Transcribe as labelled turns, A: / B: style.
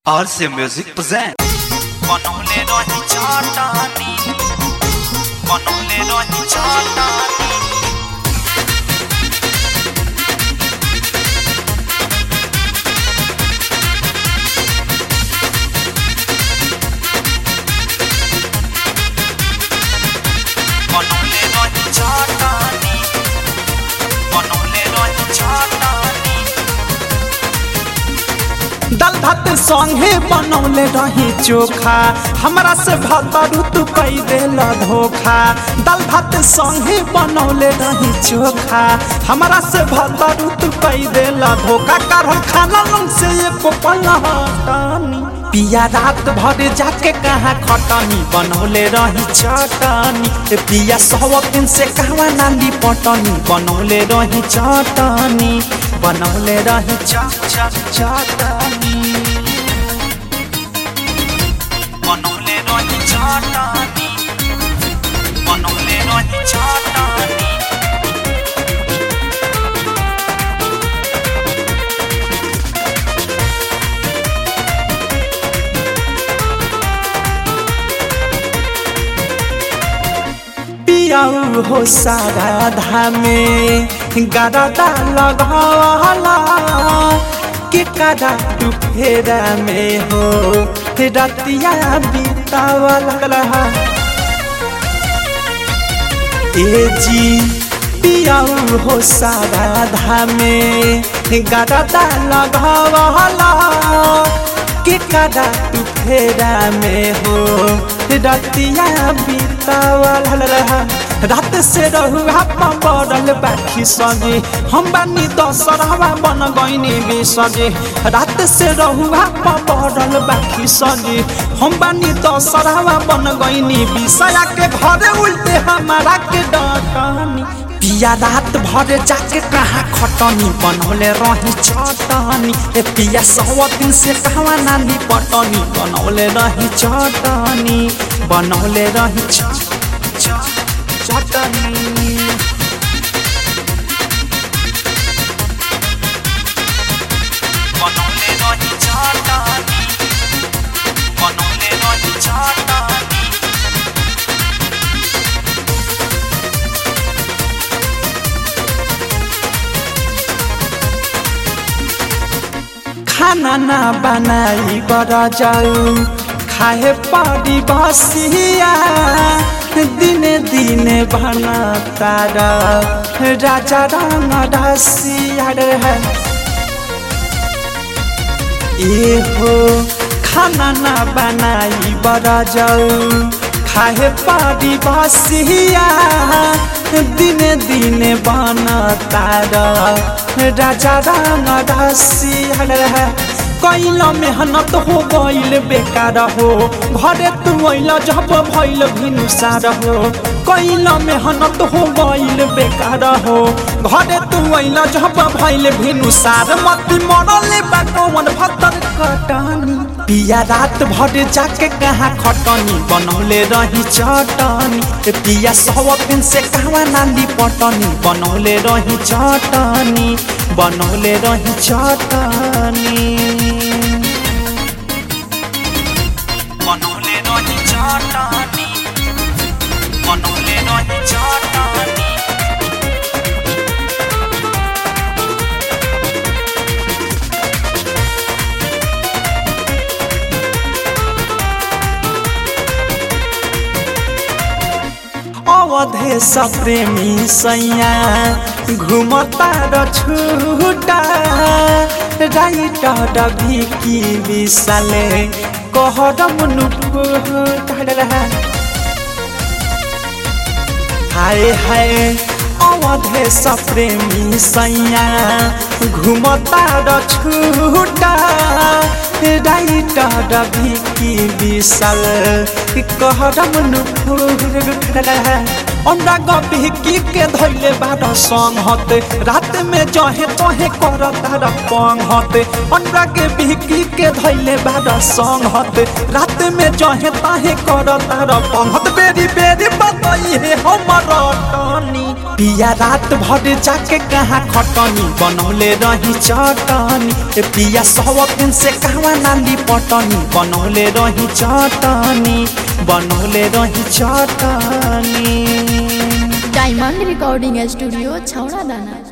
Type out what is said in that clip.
A: RC Music present
B: बनौले रही चटानी बनौले रही चटानी बनौले रही चटानी बनौले रही चटानी
C: दाल भात संगे बनौले रही चोखा हमरा से भतरू तू कई देल धोखा दाल भात संगे बनौले रही चोखा हमरा से भतरू तू कई देल धोखा कारण खाना लंग से एको पलहटानी पिया रात भर जाके कहाँ खटनी बनौले रही चटनी ए पिया सौ दिन से कहवा नाली पटनी बनौले रही चटनी बनौले रही च च चटनी
B: बनौले रही चटानी बनौले रही चटानी
C: पियाऊ हो सारा धामे गरदा लगला के कदा तू फेरा में हो रतिया बीतावला ए जी पियाऊ हो सारा धामे गरदा लगला के कदा तू फेरा में हो रतिया बीतावल रात से रहुआ पड़ल बाखी सजे हम बानी दशहरा बन गईनी बिसजे रात से रहुआ पड़ल बाखी सजे हम बानी दशहरा बन गईनी बिसया के घरे उल्टे हमारा के डटनी पिया रात भर जाके कहाँ खटनी बनौले रही चटनी ए पिया सौ दिन से कहवा नाली पटनी बनौले रही चटनी बनौले रही च च चटनी
B: बनौले रही चटानी बनौले रही चटानी
C: खाना ना बनाई बर जाऊ खाए पड़ी बसिया दिने दिने बना तारा राजा रंग रसिया है ए हो खाना ना बनाई बर जाऊ खाए पड़ी बसिया दिने दिने बना तारा राजा रंग रसिया है कैल मेहनत हो गईल बेकार हो घरे तू अल जब भैल भिनुसार हो कैल मेहनत हो गईल बेकार हो घरे तू अल जब भैल भिनुसार मत मरले बा कौन भतर कटनी पिया रात भर जाके कहाँ खटनी बनौले रही चटनी ए पिया सौ दिन से कहवा नाली पटनी बनौले रही चटनी बनौले रही चटनी
B: बनौले रही चटानी बनौले रही चटानी
C: अवधे प्रेमी सैया घुमता र छुटा राइटर भिकी विशाले कहरम नुफुटा हाय हाय अवधे प्रेमी सैया घुमता र छुटा राइटर भिकी विशाल कहरम नुफुटा अंडा भिकी के धैले बाट संहत रात में जहे तहे कर तार पंहत अंडा के भिकी के धैले बाट संहत रात में जहे तहे कर तार पंहत बेरी बेरी बताई हे हमर टनी पिया रात भर जाके कहाँ खटनी बनौले रही चटनी ए पिया सौ दिन से कहवा नाली पट चटनी बनौले रही चटनी बनौले रही चटनी
A: डायमंड रिकॉर्डिंग स्टूडियो छौड़ा दाना